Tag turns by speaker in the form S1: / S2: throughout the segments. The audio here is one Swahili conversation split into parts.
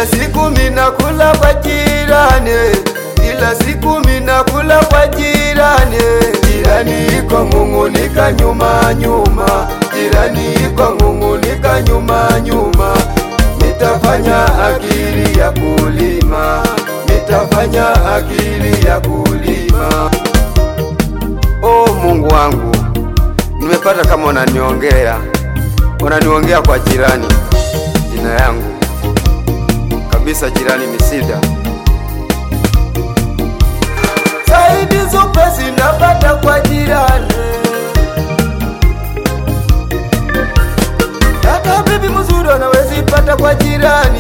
S1: Kila siku minakula kwa jirani, kila siku minakula kwa jirani. Jirani iko ng'ung'unika nyuma nyuma, jirani iko ng'ung'unika nyuma nyuma. Nitafanya akili ya kulima, nitafanya akili ya kulima. Oh Mungu wangu, nimepata kama unaniongea, unaniongea kwa jirani, jina yangu kabisa, jirani Misida. Saidi zupesi napata kwa jirani, hata bibi mzuri anawezi pata kwa jirani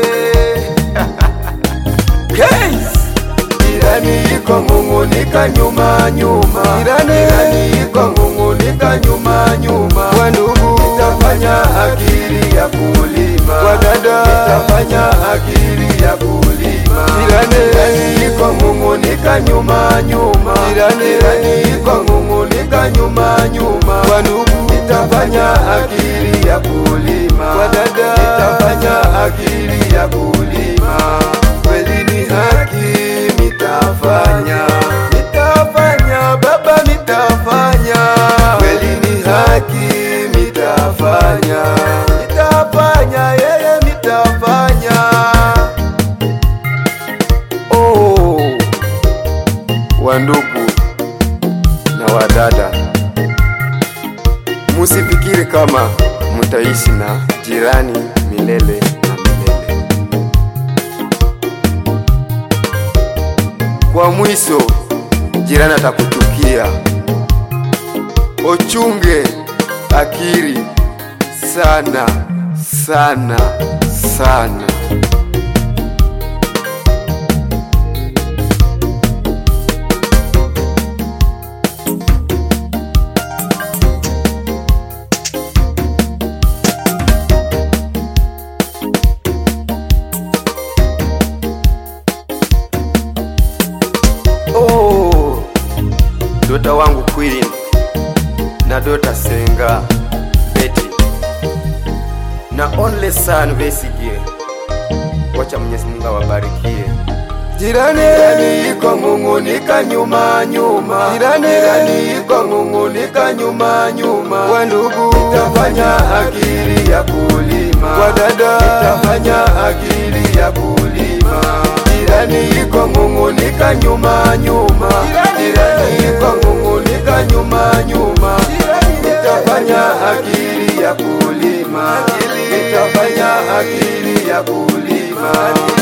S1: Case! Jirani iko ng'ung'unika nyuma nyuma, jirani iko ng'ung'unika nyuma nyuma. Kwa ndugu nitafanya akili ya kulima, kwa dada nitafanya akili ya kulima. Jirani iko ng'ung'unika nyuma nyuma, jirani iko ng'ung'unika nyuma nyuma. Kwa ndugu nitafanya akili ya kulima, kwa dada nitafanya akili ya kulima. Kweli ni haki nitafanya, nitafanya baba, nitafanya. Kweli ni haki nitafanya, nitafanya yeye, nitafanya. Oh, wandugu na wadada, musifikiri kama mutaishi na jirani milele na milele. Kwa mwisho jirani atakuchukia. Ochunge akili sana sana sana. Oh, dota wangu Queen na dota Senga Betty na only son Besigye, wacha Mwenyezi Mungu awabarikie. Jirani, jirani iko ng'ung'unika nyuma nyuma, jirani, jirani iko ng'ung'unika nyuma nyuma. Kwa ndugu nitafanya akili ya kulima, kwa dada nitafanya akili ya kulima. Jirani iko ng'ung'unika nyuma nyuma, jirani iko ng'ung'unika nyuma nyuma. Nitafanya akili ya kulima, nitafanya akili ya kulima.